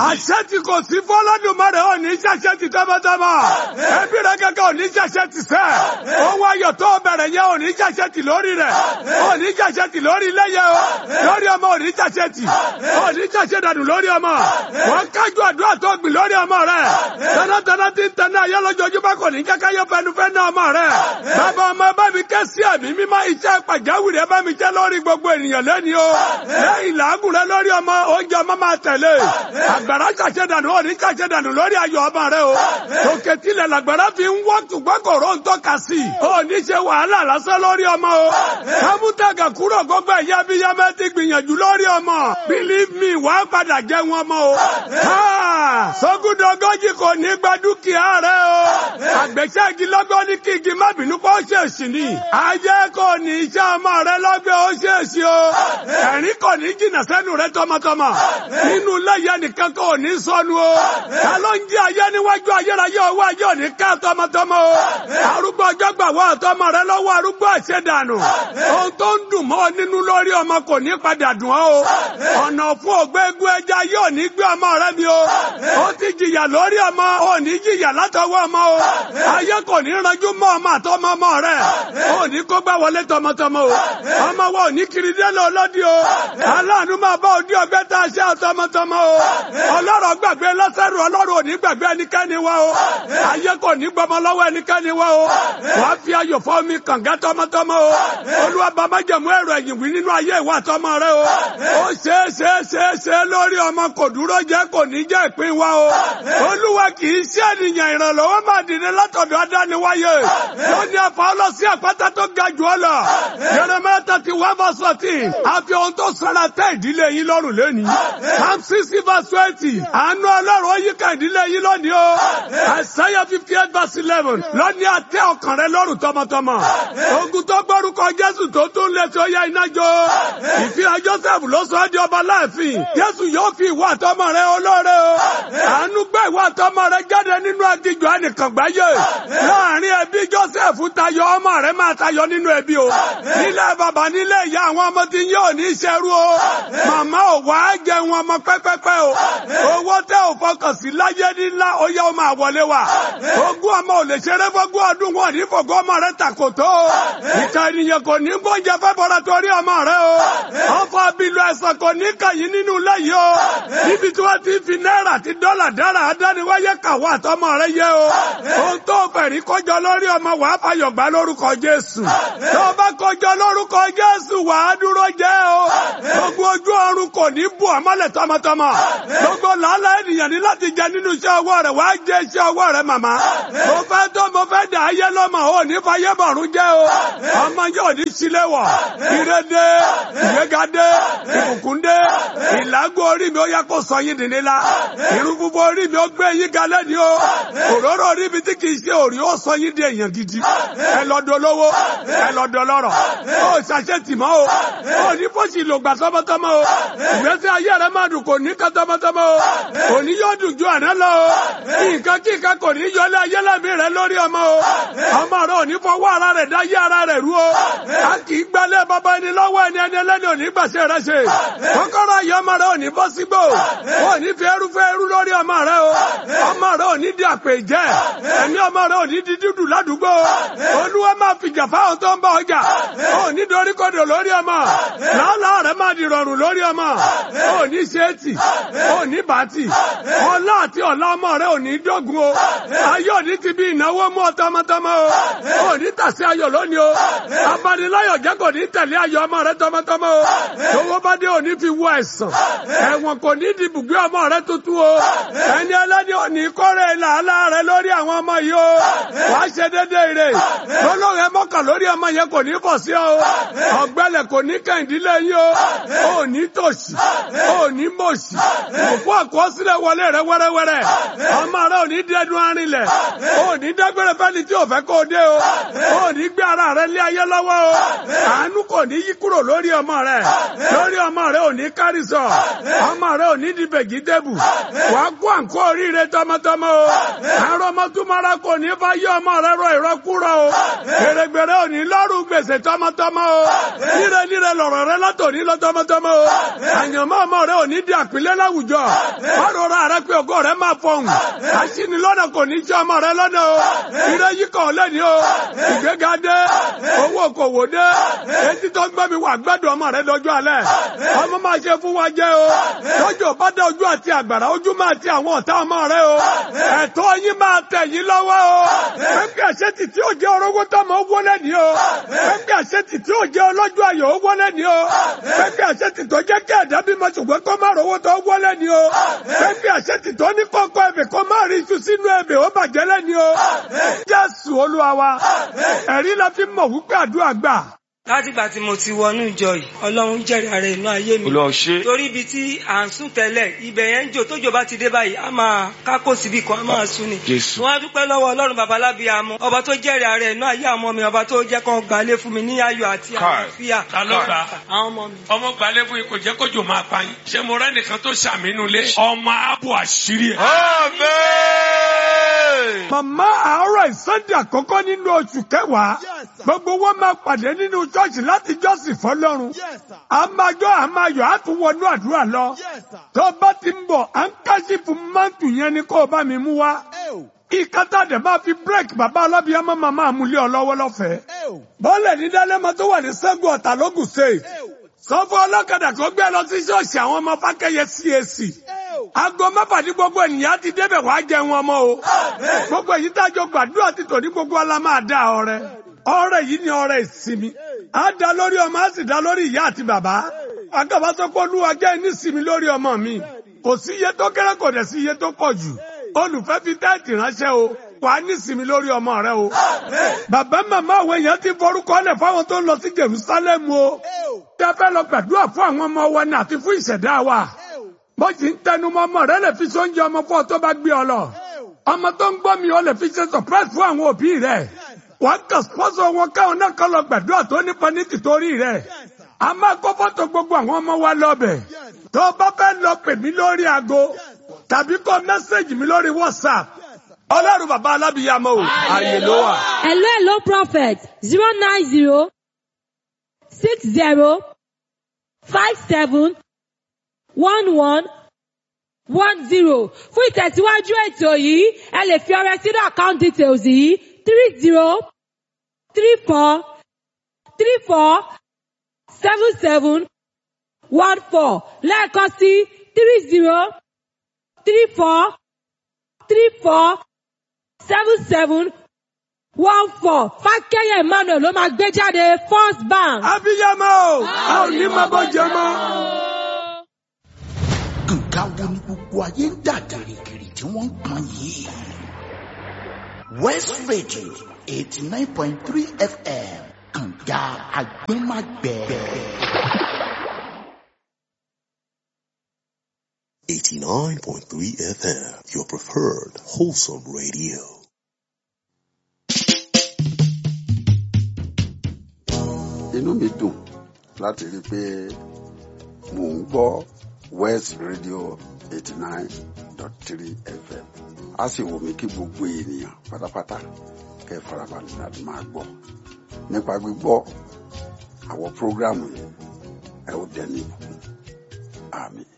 àṣẹ tí kò sí fọlọ́dúnmọ́rẹ́ ò ní ṣàṣẹ ti tọmọtọmọ ẹbí rẹ kẹ́kẹ́ ò ní ṣàṣẹ ti sẹ́ owó ayọ̀ tó bẹ̀rẹ̀ yẹn ò ní ṣàṣẹ ti lórí rẹ̀ ò ní ṣàṣẹ ti lórí ilé yẹn o lórí ọmọ ò ní ṣàṣẹ ti ò ní ṣàṣẹ dànù lórí ọmọ wọn kájú àdúrà tó gbìn lórí ọmọ rẹ tẹnatẹna ti ń tẹná ayé lójoojúmọ́ kò ní kẹ́kẹ́ yọ fẹnufẹ́ náà ọmọ rẹ bàbá ọmọ ẹ bá mi kẹ́ sí ẹ̀mí mímọ́ iṣẹ́ pàjáwìrì ẹ bá mi jẹ́ lórí gbogbo ènìyàn lẹ́ni o lẹ́yìn làágùn rẹ lórí ọmọ oúnjẹ ọmọ máa tẹ̀lé àgbàrá ṣàṣẹ dànù ò ní ṣàṣẹ dànù lórí ayọ̀ ọmọ rẹ o tòkè tilẹ̀ làgbàrá fi ń wọ́ tùgbọ́n kòró ń tọ́ka sí i ò ní ṣe wàhálà lásán lórí ọmọ o kámútàgà kúrò gbogbo ẹ̀yà abiyamọ ti gbìyànjú lórí ọmọ believe me wàá padà jẹ́ wọn mọ́ o sógúndọ̀gọ́jì kò ní gba dúkìá rẹ o àgbẹ̀ṣẹ́ igi lọ́gbọ́n ní kí igi má bínú pé ó ṣèṣì ni ayé kò ní iṣẹ́ ọmọ rẹ lọ́gbẹ́ ó ṣèṣì o ẹ̀rín kò ní jìnnà sẹ́nu rẹ tọmọtọmọ nínú lẹ́yẹ nìkan kò ní sọnù o ta ló ń jí ayé níwájú ayérayé owó ayé òní ká tọmọtọmọ o arúgbó ọjọ́ gbà wá ọ̀tọ́mọ rẹ lọ́wọ́ arúgbó àṣẹdànù ohun tó ń dùn mọ́ nínú lórí ọmọ kò ní padà dùn ọ́ o ọ̀nà fún ògbégun ẹja yóò ní gbé ọmọ rẹ mi o ó ti jìyà lórí ọmọ ò ní jìyà látọwọ́ ọmọ o ayé kò ní ranjú mọ́ ọmọ àtọmọ ọmọ rẹ ò ní kó gbá wọlé tọmọtọmọ o ọmọ wa ò ní kiri délé ọlọ́dí o aláàánú máa bá òdi ọgbẹ́ tá a ṣe àtọmọtọmọ o ọlọ́rọ̀ gbàgbé lọ́sẹ̀rù ọlọ́rọ̀ ò ní gbàgbé ẹnikẹ́ni wa o ayé kò ní gbọmọ lọ́wọ́ ẹnikẹ́ni wa o wàá fi ayọ̀ fọ́ mi kànga tọmọtọmọ o olúwa bàbá jẹ̀mú ẹ̀rọ ẹ̀yìn wí nínú ayé ìwà tọmọ rẹ o ó ṣe é ṣe é ṣe é ṣe é lórí ọmọ kò dúró jẹ́ kò ní jẹ́ ìpín wa o olúwa kì í ṣe ènìyàn ìrànlọ́wọ́ máa dìde látọ̀dọ̀ adániwáyé lónìí àfa ọlọ́sí àpáta tó ga jù ọ lọ Jeremiah thirty one verse fourteen àfi ohun tó sara tẹ ìdílé yín lọ́rùn lónìí Psalm sixty verse twenty àánú ọlọ́run ó yíká ìdílé yín lónìí o Isaiah fifty eight verse eleven lónìí àtẹ ọkàn rẹ lọ́rùn tọmọtọmọ ogun tó gbórúkọ Jésù tó tún lé tó yẹ iná jó ìfihàn Joseph ló sọ ọ́ di ọba láàfin Jésù yóò fi ìwà àtọmọ rẹ olóore o àánú gbé ìwà àtọmọ rẹ jáde nínú agijọ ẹnìkan gbáyé láàrin ẹbí Joseph tayọ ọmọ rẹ máa tayọ nínú ẹbí o nílẹ̀ bàbá nílé ìyá àwọn ọmọ tí yóò ní ṣerú o màmá ò wá jẹun ọmọ pẹ́pẹ́pẹ́ o owó tẹ ò fọkàn sí láyé nílá ó yẹ ó máa wọlé wa ogún ọmọ ò lè ṣeré fọgún ọdún wọn ní fògún ọmọ rẹ tàkòtò o ìka ènìyàn kò ní gbóúnjẹ fẹ́ bọ́ra torí ọmọ rẹ o ọfọ abilu ẹ̀sán kò ní kàyín nínú ilé yìí o níbi tí wọ́n ti fi náírà àti dọ́là dára adániwáyé kàwọ́ àtọmọ rẹ yẹ o ohun tó fẹ̀rí kọjọ lórí ọmọ wàá fàyọ̀ gbà lórúkọ Jésù tó bá kọjọ lórúkọ Jésù wàá dúró jẹ́ o gbogbo ojú ọrùn kò ní bù ọmọlẹ̀ tọmọtọmọ gbogbo làálàá ènìyàn ní láti jẹ nínú iṣẹ́ ọwọ́ rẹ̀ wàá jẹ iṣẹ́ ọwọ́ rẹ̀ màmá mo fẹ́ tó mo fẹ́ dà ayé lọ́mọ ò ní fàyè bọ̀rún jẹ́ o ọmọ yóò ní sílẹ̀ wọ̀ ìrẹ́dẹ́ ìgbégadé ìbùkúndé ìlágò orí mi ó yẹ kó sọ yín dìní la irun fúnfún orí mi ó gbé yín galẹ́ ni o òróró orí mi tí kìí ṣe òrí ó sọ yín di èèyàn gidi ẹ lọ́dọ̀ lówó ẹ lọ́dọ̀ lọ́rọ̀ ó ṣàṣẹ tì mọ́ o ó ní fọ́ọ̀ṣì lò gbà tọmọtọmọ o ìgbésí ayé rẹ máa dùn kò ní ká tọmọtọmọ o kò ní yóò dùn ju àná lọ o nǹkan kí nǹkan kò ní yọlé ayé lẹ́mí rẹ lórí ọmọ o ọmọ rẹ ò ní fọwọ́ ara rẹ̀ dá yé ara rẹ̀ rú o a kì í gbálẹ̀ bàbá ẹni lọ́wọ́ ẹni ẹni ẹlẹ́ni ò ní gbàṣẹ rẹ ṣe kọ́kọ́rọ́ ayé ọmọ rẹ ò ní bọ́ sígbó ò ní fi ẹrú fẹ́ ẹrú lórí ọmọ rẹ o ọmọ rẹ ò ní di àpè jẹ́ ẹ̀mí ọmọ rẹ ò ní di dídùn ládùúgbò olúwa máa fìjà fáwọn tó ń bá ọjà ò ní dorí kodò lórí ọmọ làálàá rẹ máa di rọrùn lórí ọmọ ò ní ṣéètì ò ní bàtì ọlá àti ọ̀la ọmọ rẹ ò ní dógun o ayé òní ti bí ìnáwó mú ọ tọmọtọmọ o ò ní tàsí ayọ̀ lónìí o abaniláyọ̀ jẹ́ kò ní tẹ̀lé ayọ̀ ọmọ rẹ tọmọtọmọ o tówó bá dé òní fi wọ ẹ̀sán ẹ̀wọ̀n kò ní di bùgbé ọmọ rẹ tuntun o ẹni ẹlẹ́ni òní kórè làálàá rẹ lórí àwọn ọmọ yìí o wàá ṣe déédéé rè lọ́lọ́run ẹ mọ́kàn lórí ọmọ yẹn kò ní bọ̀ sí ọ ọ̀gbẹ́lẹ̀ kò ní kẹ́hìndínlẹ̀ yín o ò ní tòṣì ò ní mòṣì òkú àkọsílẹ̀ wọlé rẹ wẹ́rẹ́wẹ́rẹ́ ọmọ rẹ ò ní dẹdun arinlẹ̀ ò ní dágbére fẹ́ni tí ò fẹ́ kó o dé o ò ní gbé ara rẹ lé ayé lọ́wọ́ o àánú kò ní yí kúrò lórí ọmọ rẹ lórí ọmọ rẹ ò ní kárí sọ ọmọ rẹ ò ní di bègídébù wàá kó àǹkó oríire tọmọtọmọ o àrùn ọmọtúmọ́ra kò ní fà yí ọmọ rẹ rọ ìrọkúrọ o gbèrègbèrè ò ní lọ́rùn gbèsè tọmọtọmọ o níre níre lọ̀rọ̀ rẹ látòní lọ tọmọtọmọ o àyànmọ́ ọmọ rẹ ò ní di àpilẹ̀ láwùjọ ọ̀rọ̀ rẹ pé ògo rẹ máa fọhùn àṣìní lọ́nà kò ní ṣe ọmọ rẹ lọ́nà o ire yìí kàn lẹ́ni o ìgbéga dé owó kòwò dé etí tó gbọ́ mi wà gbẹ́dùn ọmọ rẹ lọ́jọ́ alẹ́ ọmọ máa ṣe fún wa jẹ́ o lọ́jọ́ bá dé ojú àti àgbàrá ojú máa ti àwọn ọ̀tá ọmọ rẹ o ẹ̀tọ́ yín máa tẹ̀ yín lọ́wọ́ o pẹ́pẹ́ àṣetì tí ò jẹ́ orógbó tọmọ owó lẹ́ni o pẹ́pẹ́ àṣetì tí ò jẹ́ ọlọ́jọ́ ayọ̀ owó lẹ́ni o pẹ́pẹ́ àṣetì tó jẹ́ kí ẹ̀dá bímọ ṣùgbọ́n kó má rówó tó owó lẹ́ni o pẹ́pẹ́ àṣetì tó ní kọ́kọ́ ẹ̀bẹ̀ kó má rí iṣu sínú ẹ̀bẹ̀ ó bàjẹ́ lẹ́ni o Jésù Olúwa wa ẹ̀rí la fi mọ̀ wípé àdúrà gbà látìgbà tí mo ti wọnú ìjọ yìí ọlọ́run jẹ́rìí ara inú ayé mi Olúwa ṣe. torí ibi tí à ń sùn tẹ́lẹ̀ ibẹ̀ yẹn ń jò tójò bá ti dé báyìí a máa kákò síbi kan a máa sùn ni. Jésù. wọ́n á dúpẹ́ lọ́wọ́ ọlọ́run babalábí amọ́ ọba tó jẹ́rìí ara inú ayé àwọn ọmọ mi ọba tó jẹ́ kán gbalé fún mi ní ayọ̀ àti Káì. àlàáfíà. Ta ló gbà? àwọn ọmọ mi. ọmọ gbalẹ̀ fún yín kò jẹ́ kójò máa pa yín. ṣé mo rẹ́ nìkan tó ṣàmínú lé. ọmọ abo àṣírí ẹ̀. Amen. Màmá àárọ̀ ìsọ́ndì àkọ́kọ́ nínú oṣù kẹwàá. Gbogbo wọn máa pàdé nínú ṣọ́ọ̀ṣì láti jọ́sìn fọlọ́run. A máa jọ́ a máa yọ̀ á tún wọnú àdúrà lọ. Tó bá ti ń bọ̀, à ń káṣí fún mántù yẹn ni kó o bá mi mú wá. Ìkátà dẹ̀ máa fi bírèkì bàbá ọlọ́bìyàmọ́ máa máa mú lé ọ lọ́wọ́ lọ́fẹ̀ẹ́. Bọ́ọ̀lẹ̀ ní Dálẹ́mọ tó wà ní Sẹ́gun Ọ̀tà lógùn State. Sọ fún ọlọ́kadà kó gbé lọ sí ṣọ́ọ̀ṣì àwọn ọmọ Fákẹ́yẹ CAC. Aago mẹ́fà ní gbogbo ènìyàn ti débẹ̀ wá jẹun ọmọ o. Gbogbo èyí tájọ gbàdúrà ti tò ní gbogbo ọlá máa dá ọrẹ. Ọrẹ yìí ni ọrẹ ìsinmi. Á dá lórí ọmọ, á sì dá lórí ìyá àti bàbá. Àgàbà sọ pé olúwa jẹ́ nísinmi lórí ọmọ mi. Kò sí iye tó kéré kò dẹ̀ sí iye tó pọ̀ jù. Olùfẹ́ fi tẹ́ẹ̀tì ránṣẹ́ o. Wàá nísinmi lórí ọmọ rẹ o. Bàbá màmá àwọn èèyàn ti forúkọ lẹ̀ fáwọn tó ń lọ sí Jerusalem o. Tí a fẹ́ lọ gbàdúrà fún àwọn ọmọ wa ní àti fún ìṣẹ̀dá wa bó ti ń tẹnu mọ́ ọmọ rẹ lè fi sóúnjẹ ọmọ fún ọ tó bá gbé ọ lọ ọmọ tó ń gbọ́ mi ó lè fi ṣe surprise fún àwọn òbí rẹ wàá kàn sponsor wọn káwọn náà kọ́ lọ gbàdúrà tó nípa ní tìtorí rẹ a máa kó fọ́tò gbogbo àwọn ọmọ wa lọ́bẹ̀ tó o bá fẹ́ lọ pè mí lórí aago tàbí kọ mẹ́sẹ̀gì mi lórí WhatsApp ọlọ́run bàbá alábìyàmọ o àyè ló wà. Hello, hello, prophet. Zero nine zero six zero five seven one one one zero. Fún ìtẹ̀síwájú ètò yìí, ẹ lè fi ọrẹ sínú account details yìí three zero three four three four seven seven one four lẹ́ẹ̀kan sí three zero three four three four seven seven one four fákẹ́yẹ̀ emmanuel ló máa gbé jáde first bank. abiyamọ o a ò ní máa bọ́ jẹ mọ́. nǹkan wo ni gbogbo ayé ń dà gìrìgìrì tí wọ́n ń pọn yìí. west radio eighty nine point three fm kànga agbẹ́magbẹ́. 89.3 FM, your preferred wholesome radio. inú mi dùn láti rí i pé mò ń gbọ́ west radio eighty nine dot three fm a sì wù mí kí gbogbo ènìyàn pátápátá kẹ́ ẹ farabalẹ̀ láti máa gbọ́ nípa gbígbọ́ àwọn prógrámù yìí ẹ ó dẹni ìbùkún àmín.